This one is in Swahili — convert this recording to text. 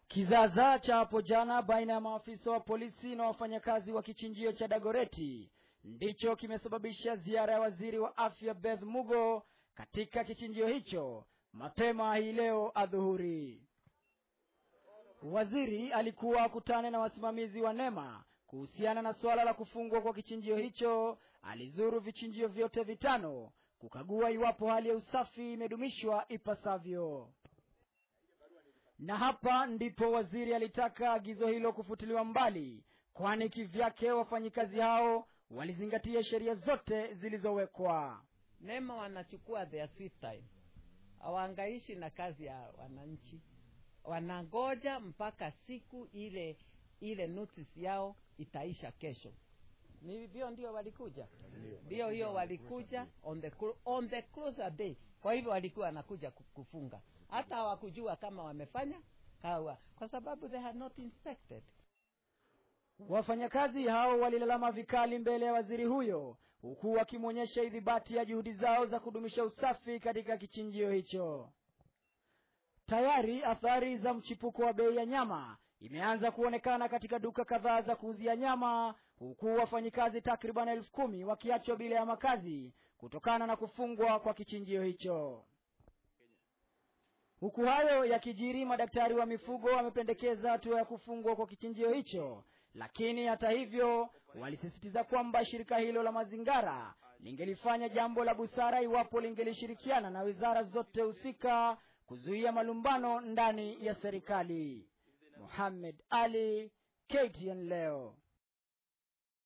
Kizaazaa cha hapo jana baina ya maafisa wa polisi na wafanyakazi wa kichinjio cha Dagoreti ndicho kimesababisha ziara ya waziri wa afya Beth Mugo katika kichinjio hicho mapema hii leo adhuhuri. Waziri alikuwa akutane na wasimamizi wa NEMA kuhusiana na suala la kufungwa kwa kichinjio hicho. Alizuru vichinjio vyote vitano kukagua iwapo hali ya usafi imedumishwa ipasavyo na hapa ndipo waziri alitaka agizo hilo kufutiliwa mbali, kwani kivyake wafanyikazi hao walizingatia sheria zote zilizowekwa. NEMA wanachukua their sweet time, hawangaishi na kazi ya wananchi, wanangoja mpaka siku ile ile notice yao itaisha kesho. Ni hivyo ndio walikuja, ndio hiyo walikuja on the, on the closer day. Kwa hivyo walikuwa wanakuja kufunga hata hawakujua kama wamefanya kawa kwa sababu they had not inspected. Wafanyakazi hao walilalama vikali mbele ya waziri huyo, huku wakimwonyesha idhibati ya juhudi zao za kudumisha usafi katika kichinjio hicho. Tayari athari za mchipuko wa bei ya nyama imeanza kuonekana katika duka kadhaa za kuuzia nyama, huku wafanyikazi takriban elfu kumi wakiachwa bila ya makazi kutokana na kufungwa kwa kichinjio hicho. Huku hayo yakijiri, madaktari wa mifugo wamependekeza hatua ya kufungwa kwa kichinjio hicho, lakini hata hivyo walisisitiza kwamba shirika hilo la mazingara lingelifanya jambo la busara iwapo lingelishirikiana na wizara zote husika kuzuia malumbano ndani ya serikali. Muhammad Ali, KTN leo.